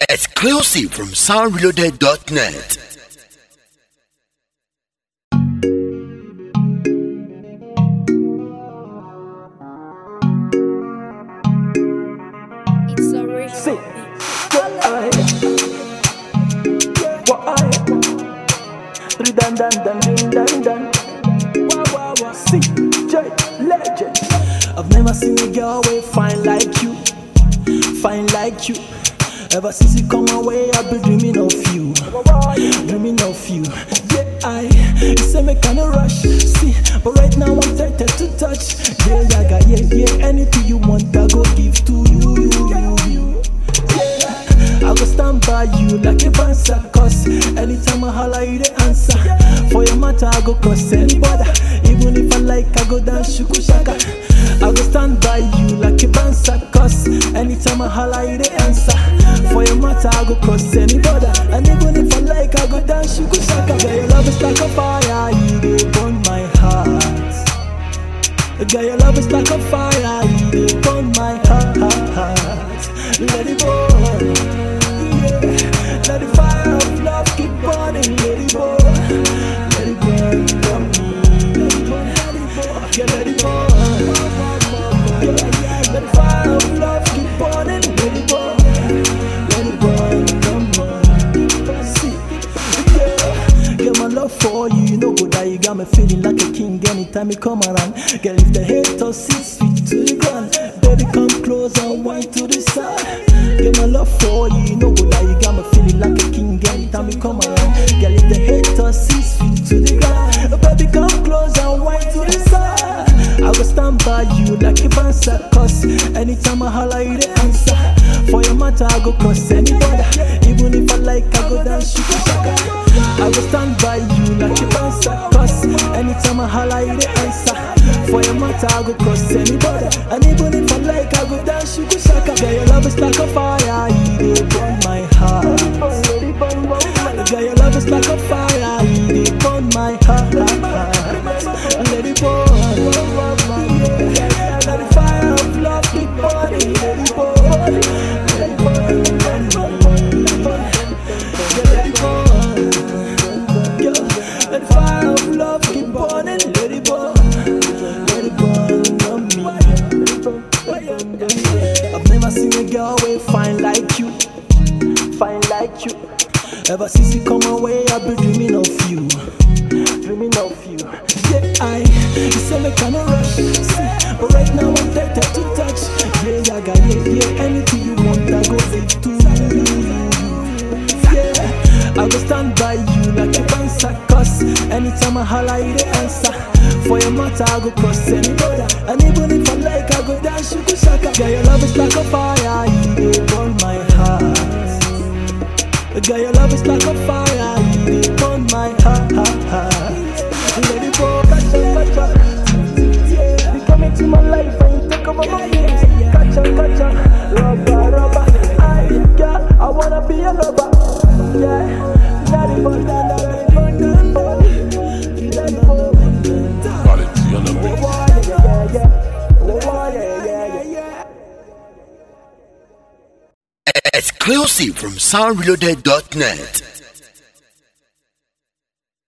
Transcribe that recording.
Exclusive from soundreloaded.net. It's a rich See, why? Why? Dun dun dun dun dun dun. Wah wah wah. See, J legend. I've never seen a girl way fine like you, fine like you. Ever since you come my way, I've been dreaming of you, dreaming of you. Yeah, I. You say me kinda rush, see, but right now I'm tempted to touch. Yeah, yeah, yeah, yeah, yeah. Anything you want, I go give to you, you, you, you. I go stand by you like a bouncer Cause anytime I holler you the answer For your matter I go cross any border Even if I like I go dance shuku shaka I go stand by you like a bouncer Cause anytime I holler you the answer For your matter I go cross any border And even if I like I go dance shuku shaka Girl your love is like a fire You dey burn my heart Girl, your love is like a fire, you burn my heart. Let it burn, yeah. Let the fire of love keep burning, let it burn, let it burn, come Let it burn, let it burn, yeah, let it burn, yeah. Let the fire of love keep burning, let it burn, let it burn, come on. See, yeah. Get my love for you, you know good that you got me feeling like a king anytime you come around. Girl, if the haters six feet to the ground, baby come close and wind to the side. Get my love for you, you know good that you got me feeling like a king anytime you come around. Girl, if the haters six feet to the ground, baby come close and wind to the side. I will stand by you like a bouncer, cause anytime I holler you the answer. For your matter, I go cross any border. Even if I like, I go down shuka shaka. I will stand by you like a bouncer, cause anytime I holler you the answer. For your matter, I go cross any border. And even if I like, I go down shuka shaka. Girl, your love is like a fire, you dey burn my heart. Girl, your love is like a fire, you dey burn my heart. Let it burn, yeah. Let the fire of love keep burning, let it burn, let it burn, let it burn, yeah, let it burn, yeah. Let the fire of love keep burning, let it burn, let it burn on me. I've never seen a girl way fine like you, fine like you. Ever since you come my way, I've been dreaming of you, dreaming of you. Yeah, I, you say me kinda rush, see, but right now I'm tempted to touch. Yeah, yeah, got yeah, yeah. Anything you want, I go give to you. Yeah, I go stand by you like a bouncer, cause anytime I holler, you the answer. For your matter, I go cross any border, and even if I like, I go dance shuku shaka. Girl, your love is like a fire, you dey burn my heart. Girl, your love is like a fire, you dey burn my heart. Let it go, catch up, catch up. Yeah, you come into my life and you take over my feelings. Catch up, catch up, rubber, rubber. I, girl, I wanna be a lover. Yeah, daddy, but daddy, but daddy, but daddy, but Quality on the mix. yeah, yeah, oh, yeah, yeah, yeah, yeah. Exclusive from soundreloaded.net.